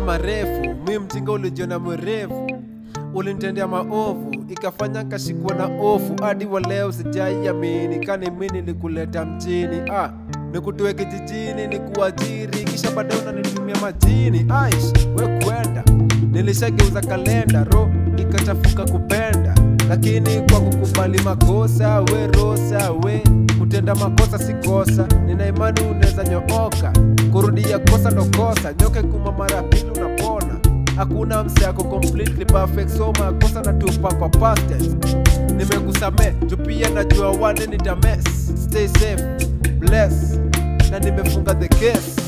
marefu mi mjinga ulijiona mwerevu ulinitendea maovu ikafanya nkashikwa na ofu hadi wa leo sijaiamini kani mi nilikuleta mjini ah, nikutoe kijijini nikuajiri kisha baadaye unanitumia majini aish we kwenda nilishageuza kalenda ro ikachafuka kupenda lakini kwa kukubali makosa we rosa we kutenda makosa si kosa nina imani unaweza nyooka kurudia kosa ndo kosa nyoke kuma mara pili unapona hakuna mse ako completely perfect so makosa na tupa kwa past tense nimekusame jupia najua wale nitames stay safe bless na nimefunga the case